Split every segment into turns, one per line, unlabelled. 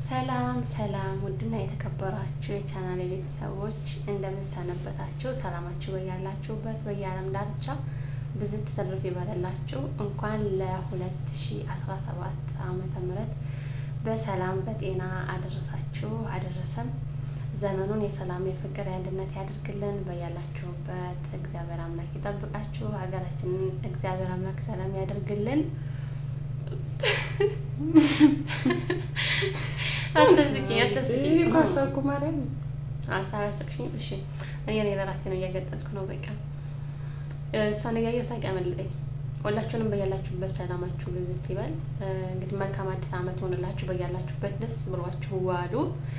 ሰላም ሰላም ውድና የተከበራችሁ የቻናል ቤተሰቦች እንደምንሰነበታችሁ፣ ሰላማችሁ በያላችሁበት በየዓለም ዳርቻ ብዝት ተድርፍ ይበለላችሁ። እንኳን ለ2017 ዓመተ ምህረት በሰላም በጤና አደረሳችሁ አደረሰን። ዘመኑን የሰላም የፍቅር የአንድነት ያድርግልን። በያላችሁበት እግዚአብሔር አምላክ ይጠብቃችሁ። ሀገራችንን እግዚአብሔር አምላክ ሰላም ያደርግልን። አትስቂኝ አትስቂኝ
ኳሳኩ ማርያም
አሳስቅሽኝ። እሺ እኔ እኔ ለራሴ ነው እያገጠጥኩ ነው። በቃ እሷን እያየሁ ሳቅ ያመልጠኝ። ሁላችሁንም በያላችሁበት ሰላማችሁ ብዝት ይበል። እንግዲህ መልካም አዲስ ዓመት ሆንላችሁ። በያላችሁበት ደስ ብሏችሁ ዋሉ።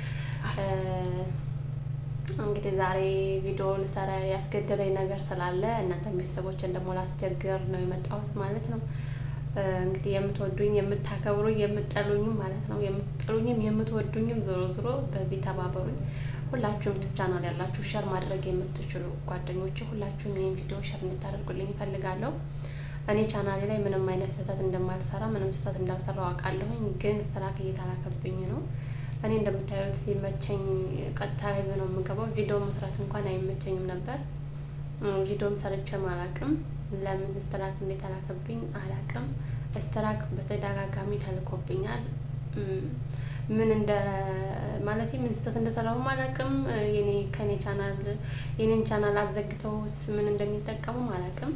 እንግዲህ ዛሬ ቪዲዮ ልሰራ ያስገደለኝ ነገር ስላለ እናንተ ቤተሰቦችን ደግሞ ላስቸግር ነው የመጣሁት ማለት ነው። እንግዲህ የምትወዱኝ የምታከብሩኝ የምጠሉኝም ማለት ነው የምትጠሉኝም የምትወዱኝም ዞሮ ዞሮ በዚህ ተባበሩኝ። ሁላችሁም ዩቱብ ቻናል ያላችሁ ሸር ማድረግ የምትችሉ ጓደኞች ሁላችሁም ይህን ቪዲዮ ሸር እንድታደርጉልኝ ይፈልጋለሁ። እኔ ቻናሌ ላይ ምንም አይነት ስህተት እንደማልሰራ ምንም ስህተት እንዳልሰራው አውቃለሁኝ፣ ግን ስትራክ እየተላከብኝ ነው። እኔ እንደምታዩት ሲመቸኝ ቀጥታ ላይ ነው የምገባው። ቪዲዮ መስራት እንኳን አይመቸኝም ነበር። ቪዲዮም ሰርቼም አላቅም። ለምን ስትራክ እንደተላከብኝ አላቅም። ስትራክ በተደጋጋሚ ተልኮብኛል። ምን እንደ ማለት ምን ስህተት እንደሰራሁም አላቅም። የኔ ከኔ ቻናል የኔን ቻናል አዘግተውስ ምን እንደሚጠቀሙም አላቅም።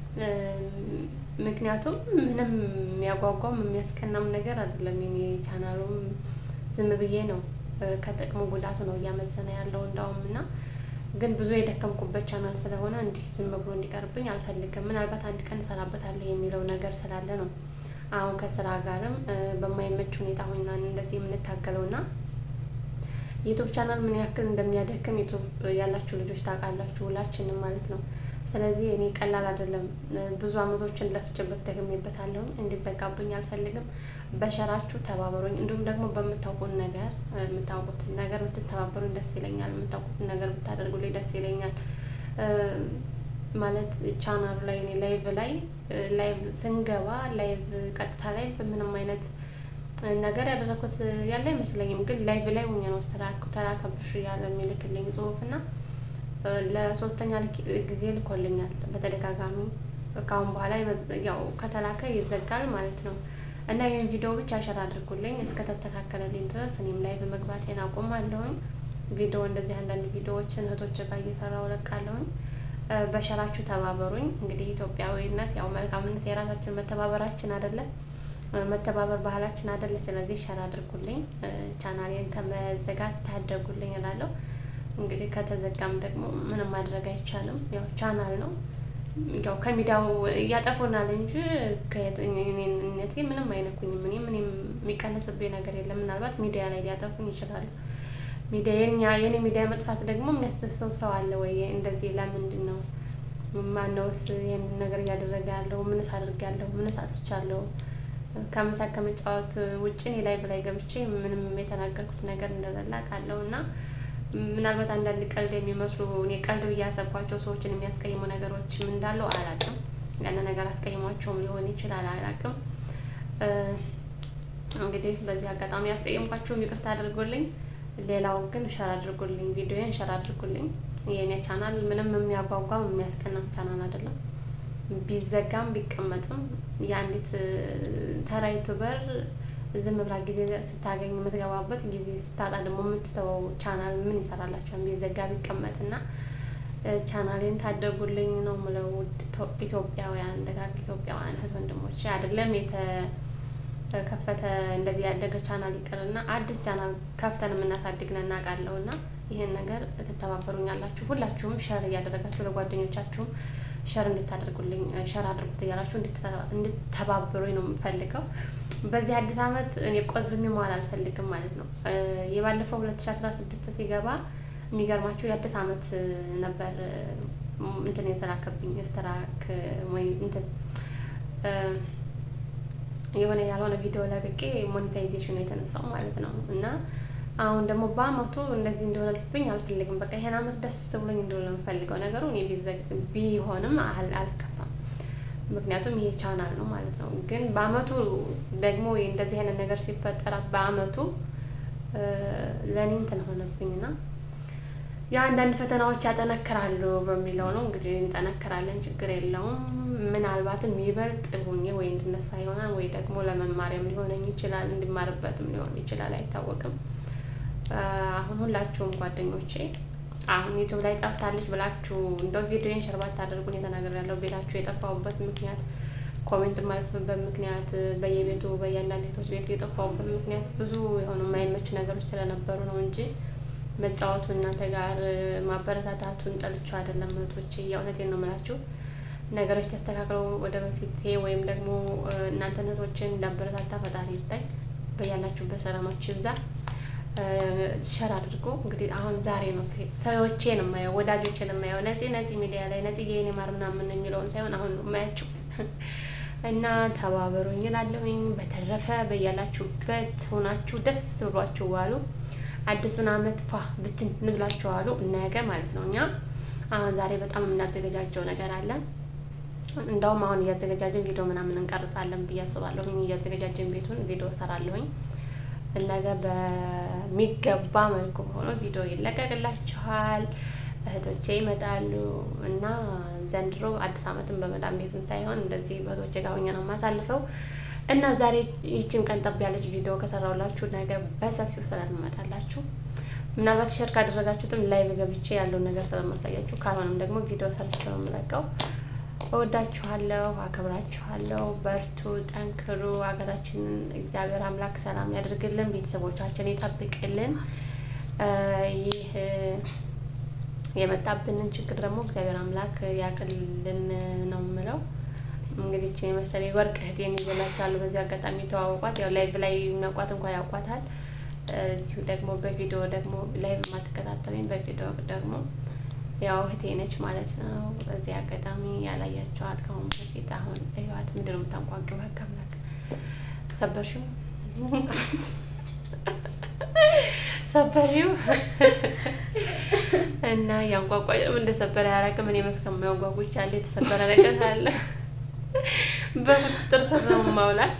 ምክንያቱም ምንም የሚያጓጓም የሚያስቀናም ነገር አይደለም። የኔ ቻናሉም ዝም ብዬ ነው ከጥቅሙ ጉዳቱ ነው እያመዘነ ያለው እንዳውም እና ግን ብዙ የደከምኩበት ቻናል ስለሆነ እንዲህ ዝም ብሎ እንዲቀርብኝ አልፈልግም። ምናልባት አንድ ቀን እሰራበታለሁ የሚለው ነገር ስላለ ነው አሁን ከስራ ጋርም በማይመች ሁኔታ ሆና እንደዚህ የምንታገለው እና ዩቱብ ቻናል ምን ያክል እንደሚያደክም ዩቱብ ያላችሁ ልጆች ታውቃላችሁ፣ ሁላችንም ማለት ነው። ስለዚህ እኔ ቀላል አይደለም። ብዙ አመቶችን ለፍቼበት ደግሜበታለሁ። እንዲዘጋብኝ አልፈልግም። በሸራችሁ ተባበሩኝ። እንዲሁም ደግሞ በምታውቁት ነገር የምታውቁት ነገር ብትተባበሩኝ ደስ ይለኛል። የምታውቁት ነገር ብታደርጉልኝ ደስ ይለኛል። ማለት ቻናሉ ላይ እኔ ላይቭ ላይ ላይቭ ስንገባ ላይቭ ቀጥታ ላይቭ ምንም አይነት ነገር ያደረኩት ያለ አይመስለኝም። ግን ላይቭ ላይ ሆኜ ነው ስትራክ ተላከብሽ እያለ የሚልክልኝ ጽሁፍ እና ለሶስተኛ ጊዜ ልኮልኛል በተደጋጋሚ። ከአሁን በኋላ ያው ከተላከ ይዘጋል ማለት ነው እና ይህን ቪዲዮ ብቻ ሸር አድርጉልኝ እስከተስተካከለልኝ ድረስ እኔም ላይ በመግባቴን አቆማለሁኝ። ቪዲዮ እንደዚህ አንዳንድ ቪዲዮዎችን እህቶች ጋር እየሰራው ለቃለሁኝ። በሸራችሁ ተባበሩኝ። እንግዲህ ኢትዮጵያዊነት ያው መልካምነት የራሳችን መተባበራችን አይደለ መተባበር ባህላችን አይደለ። ስለዚህ ሸር አድርጉልኝ፣ ቻናሌን ከመዘጋት ታደጉልኝ እላለሁ። እንግዲህ ከተዘጋም ደግሞ ምንም ማድረግ አይቻልም። ያው ቻናል ነው ያው ከሚዲያው እያጠፉናል እንጂ ከእኔነቴ ምንም አይነኩኝም። እኔ ምንም የሚቀንስብኝ ነገር የለም። ምናልባት ሚዲያ ላይ ሊያጠፉኝ ይችላሉ። ሚዲያ የኛ የኔ ሚዲያ መጥፋት ደግሞ የሚያስደስተው ሰው አለ ወይ? እንደዚህ ለምንድን ነው ማነውስ ይህን ነገር እያደረገ ያለው? ምንስ አድርጌያለሁ? ምንስ አጥፍቻለሁ? ከመሳቅ ከመጫወት ውጭ እኔ ላይ በላይ ገብቼ ምንም የተናገርኩት ነገር እንደሌለ አውቃለሁ እና ምናልባት አንዳንድ ቀልድ የሚመስሉ እኔ ቀልድ ብዬ ያሰብኳቸው ሰዎችን የሚያስቀይሙ ነገሮችም እንዳለው አላውቅም። ያን ነገር አስቀይሟቸውም ሊሆን ይችላል፣ አላውቅም። እንግዲህ በዚህ አጋጣሚ ያስቀይምኳቸውም ይቅርታ አድርጎልኝ። ሌላው ግን ሸር አድርጉልኝ፣ ቪዲዮን ሸር አድርጉልኝ። የእኔ ቻናል ምንም የሚያጓጓም የሚያስቀናም ቻናል አይደለም። ቢዘጋም ቢቀመጥም የአንዲት ተራ ዩቱበር ዝም ብላ ጊዜ ስታገኝ የምትገባበት ጊዜ ስታጣ ደግሞ የምትተወው ቻናል ምን ይሰራላቸዋል? ቢዘጋ ቢቀመጥ እና ቻናሌን ታደጉልኝ ነው የምለው። ውድ ኢትዮጵያውያን ደጋግ ኢትዮጵያውያን እህት ወንድሞች አይደለም የተከፈተ እንደዚህ ያደገ ቻናል ይቅርና አዲስ ቻናል ከፍተን የምናሳድግ ነን እናውቃለሁ። እና ይህን ነገር ትተባበሩኛላችሁ። ሁላችሁም ሸር እያደረጋችሁ ለጓደኞቻችሁም ሸር እንድታደርጉልኝ ሸር አድርጉት እያላችሁ እንድተባበሩኝ ነው የምፈልገው። በዚህ አዲስ ዓመት እኔ ቆዝሜ መዋል አልፈልግም ማለት ነው። የባለፈው ሁለት ሺ አስራ ስድስት ሲገባ የሚገርማችሁ የአዲስ ዓመት ነበር እንትን የተላከብኝ ስትራክ ወይ እንትን የሆነ ያልሆነ ቪዲዮ ለቅቄ ሞኔታይዜሽኑ የተነሳው ማለት ነው እና አሁን ደግሞ በአመቱ እንደዚህ እንደሆነልብኝ አልፈልግም። በቃ ይሄን አመት ደስ ብሎኝ እንደሆነ የምፈልገው ነገሩ እኔ ቢሆንም አልከፋም። ምክንያቱም ይሄ ቻናል ነው ማለት ነው። ግን በአመቱ ደግሞ እንደዚህ አይነት ነገር ሲፈጠር በአመቱ ለእኔ እንትን ሆነብኝና የአንዳንድ ፈተናዎች ያጠነክራሉ በሚለው ነው እንግዲህ እንጠነክራለን፣ ችግር የለውም። ምናልባትም ይበልጥ ሁኜ ወይ እንድነሳ ይሆናል ወይ ደግሞ ለመማሪያም ሊሆነኝ ይችላል፣ እንድማርበትም ሊሆን ይችላል፣ አይታወቅም። አሁን ሁላችሁም ጓደኞቼ አሁን ዩቱብ ላይ ጠፍታለች ብላችሁ እንደው ቪዲዮን ሸርባት ታደርጉን የተናገር ያለው ቤታችሁ የጠፋሁበት ምክንያት ኮሜንት ማለትበት ምክንያት በየቤቱ በእያንዳንድ ቤቶች ቤት የጠፋሁበት ምክንያት ብዙ የሆኑ የማይመቹ ነገሮች ስለነበሩ ነው እንጂ መጫወቱ እናንተ ጋር ማበረታታቱን ጠልቼው አይደለም። እህቶቼ የእውነቴን ነው የምላችሁ። ነገሮች ተስተካክለው ወደ በፊት ወይም ደግሞ እናንተ እህቶችን እንዳበረታታ ፈጣሪ ይርዳኝ። በያላችሁበት ሰላማችሁ ይብዛ። ሸር አድርጎ እንግዲህ አሁን ዛሬ ነው ሰዎቼን የማየው ወዳጆችን የማየው ነፂ ነፂ ሚዲያ ላይ ነፂ የኔ ማር ምናምን የሚለውን ሳይሆን አሁን ነው የማያችሁ እና ተባበሩኝ እላለሁኝ። በተረፈ በያላችሁበት ሆናችሁ ደስ ብሏችሁ ዋሉ። አዲሱን አመት ፏ ብትን እንብላችሁ ዋሉ። ነገ ማለት ነው እኛ አሁን ዛሬ በጣም የምናዘገጃጀው ነገር አለ። እንደውም አሁን እያዘገጃጀን ቪዲዮ ምናምን እንቀርጻለን ብዬ አስባለሁኝ። እያዘገጃጀን ቤቱን ቪዲዮ እሰራለሁኝ። ነገ በሚገባ መልኩ ሆኖ ቪዲዮ ይለቀቅላችኋል። እህቶቼ ይመጣሉ እና ዘንድሮ አዲስ አመትን በመዳም ቤትን ሳይሆን እንደዚህ በእህቶቼ ጋር ሆኜ ነው የማሳልፈው እና ዛሬ ይችን ቀን ጠብ ያለች ቪዲዮ ከሰራሁላችሁ ነገ በሰፊው ስለምመጣላችሁ ምናልባት ሸር ካደረጋችሁትም ላይቭ ገብቼ ያለውን ነገር ስለማሳያችሁ ካልሆነም ደግሞ ቪዲዮ ሰርቼ ነው የምለቀው። እወዳችኋለሁ፣ አከብራችኋለሁ። በርቱ፣ ጠንክሩ። ሀገራችንን እግዚአብሔር አምላክ ሰላም ያደርግልን፣ ቤተሰቦቻችን ይጠብቅልን። ይህ የመጣብንን ችግር ደግሞ እግዚአብሔር አምላክ ያቅልልን ነው የምለው። እንግዲህ ይህችን የመሰለ ወርቅ እህቴን ይዘላችኋለሁ። በዚህ አጋጣሚ ተዋወቋት። ያው ላይቭ ላይ የሚያውቋት እንኳ ያውቋታል። እዚሁ ደግሞ በቪዲዮ ደግሞ ላይቭ የማትከታተሉኝ በቪዲዮ ደግሞ ያው እህቴ ነች ማለት ነው። በዚህ አጋጣሚ ያላያቸዋት ከአሁን በፊት አሁን ህይወት ምንድን ነው የምታንቋቂው? ህግ አምላክ ሰበርሽው ሰበሪው እና ያንቋቋጭ እንደሰበረ ያላቅም እኔ መስከማየው ጓጉቻ አለ የተሰበረ ነገር አለ በቁጥጥር ስር ነው ማውላት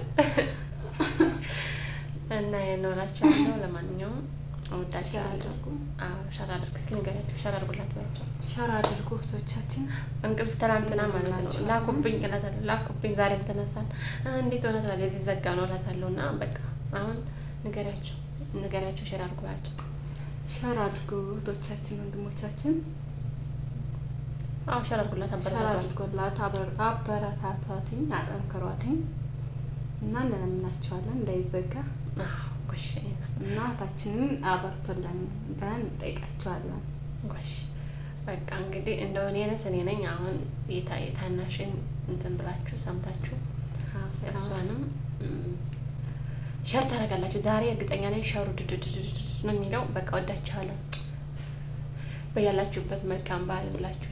እና የኖራቸዋለሁ። ለማንኛውም እወዳቸዋለሁ። ሸር አድርግ እስኪ ንገሪያቸው። ሸር አድርጉላት ባያቸው።
ሸር አድርጉ እህቶቻችን።
እንቅልፍ ትናንትና ማለት ነው ላኩብኝ እላታለሁ። ላኩብኝ ዛሬም ተነሳን እንዴት ሆነ ትላለች። የዚህ ዘጋ ነው እላታለሁ። እና በቃ አሁን ንገሪያቸው፣ ንገሪያቸው። ሸር አድርጉ ባያቸው።
ሸር አድርጉ እህቶቻችን፣ ወንድሞቻችን
አዎ ሸር አድርጉላት፣
ሸር
አበረታቷት።
አድርጎላት አበረታቷትኝ፣ አጠንክሯትኝ እና እንለምናቸዋለን እንዳይዘጋ
አዎ ጎሽ
እና እህታችንን አበርቶለን ብለን እንጠይቃቸዋለን።
ጎሽ በቃ እንግዲህ እንደው እኔ ነስ እኔ ነኝ አሁን የታ የታናሽን እንትን ብላችሁ ሰምታችሁ እሷንም ሸር ታደርጋላችሁ። ዛሬ እርግጠኛ ነኝ ሸሩ ድድድድድ ነው የሚለው። በቃ ወዳችኋለሁ። በያላችሁበት መልካም ባህል ብላችሁ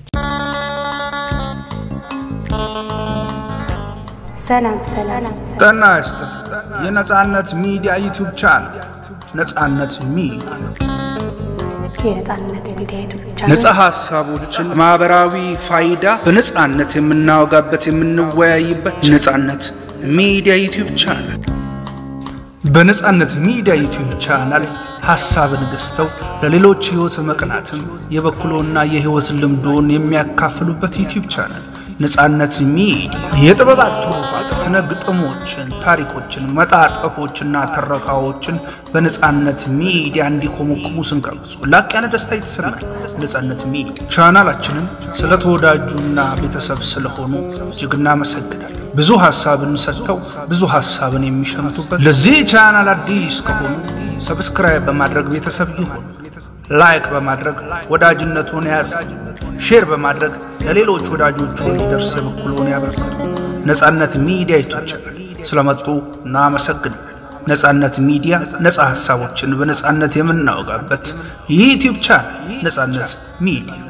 ሰላም ሰላም
ጤና ይስጥልኝ። የነጻነት ሚዲያ ዩቲዩብ ቻናል ነጻነት ሚዲያ
የነጻነት ሚዲያ ዩቱብ
ነጻ
ቻናል
ሀሳቦችን ማህበራዊ ፋይዳ በነጻነት የምናወጋበት የምንወያይበት ነጻነት ሚዲያ ዩቲዩብ ቻናል በነጻነት ሚዲያ ዩቲዩብ ቻናል ሀሳብን ገዝተው ለሌሎች ህይወት መቅናትም የበኩሎና የህይወት ልምዶን የሚያካፍሉበት ዩቲዩብ ቻናል ነጻነት ሚዲያ የጥበባት ትሩፋት ስነ ግጥሞችን፣ ታሪኮችን፣ መጣጠፎችና ትረካዎችን በነጻነት ሚዲያ እንዲኮመኩሙ ስንጋብዙ ላቅ ያለ ደስታ የተሰማል። ነጻነት ሚዲያ ቻናላችንን ስለተወዳጁና ቤተሰብ ስለሆኑ እጅግ እናመሰግናለን። ብዙ ሀሳብን ሰጥተው ብዙ ሀሳብን የሚሸምቱበት ለዚህ ቻናል አዲስ ከሆኑ ሰብስክራይብ በማድረግ ቤተሰብ ይሁኑ። ላይክ በማድረግ ወዳጅነቱን ያዝ። ሼር በማድረግ ለሌሎች ወዳጆቹ እንዲደርስ የበኩሉን ያበርክቱ። ነጻነት ሚዲያ ይቶቻል ስለመጡ እናመሰግናለን። ነጻነት ሚዲያ ነጻ ሀሳቦችን በነጻነት የምናወጋበት የዩቲዩብ ቻናል ነጻነት ሚዲያ